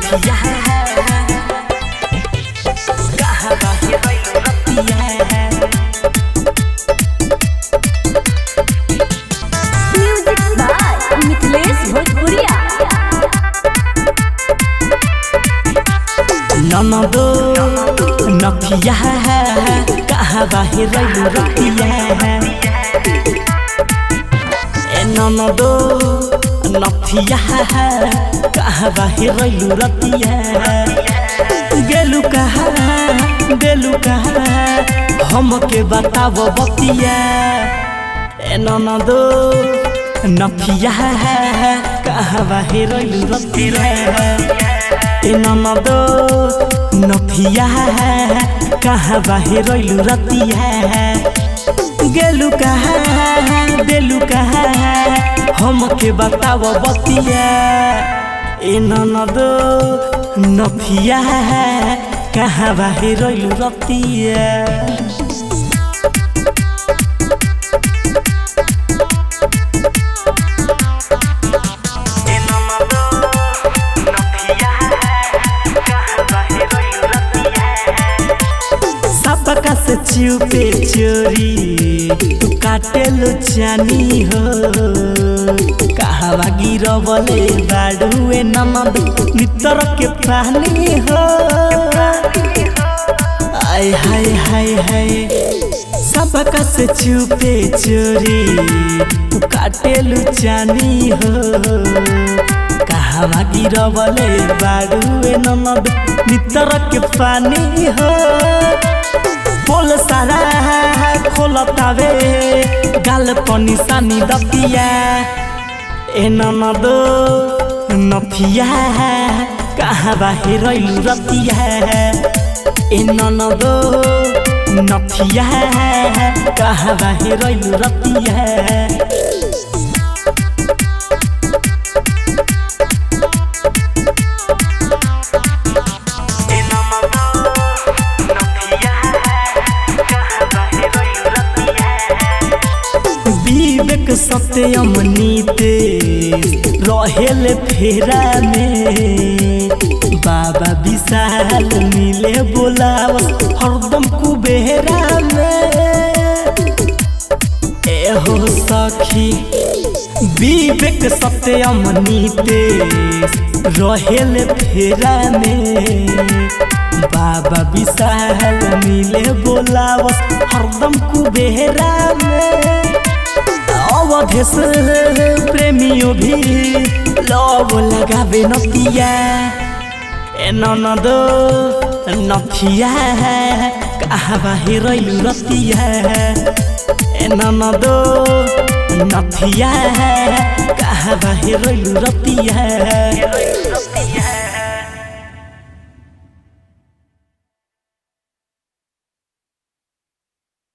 नथिया कहाँ बाहे रैलू रतिया म्यूजिक बाय मिथिलेश भोजपुरिया ननदो नथिया कहाँ बाहे रैलू रतिया ए ननदो नथिया कहाँ बाहे रैलू रतिया गेलू कहाँ देलू कहाँ हमके बताब बतिया ए ननदो नथिया कहाँ बाहे रैलू रतिया ए ननदो नथिया कहाँ बाहे रैलू रतिया गेलू कहाँ देलू कहाँ हमके बताब बतिया ए ननदो नथिया कहाँ बाहे रैलू रतिया सबका से चुपे चोरी तू काटे लो जानी हो कहवा गिरवले बाड़ुए ननद मित्र के पानी हो आय हाय हाय हाय सबका से चुपे चोरी तू काटे लो जानी हो कहवा गिरवले बाड़ुए ननद मित्र के पानी हो बोल सारा खोलतावे गाल पनि सानी दतिया ए ननदो नथिया कहाँ बाहे रैलू रतिया ए ननदो नथिया कहाँ बाहे रैलू रतिया विवेक सत्यम नीते रहेल फेरा में बाबा विशाल मिले बोलाव हरदम कुबेरा में एहो सखी विवेक सत्यम नीते रहेल फेरा में बाबा विशाल मिले बोलाव हरदम कुबेरा में अवधेश प्रेमियों भी लव लगावे नतिया ए ननदो नथिया कहाँ बाहे रैलू रतिया ए ननदो नथिया कहाँ बाहे रैलू रतिया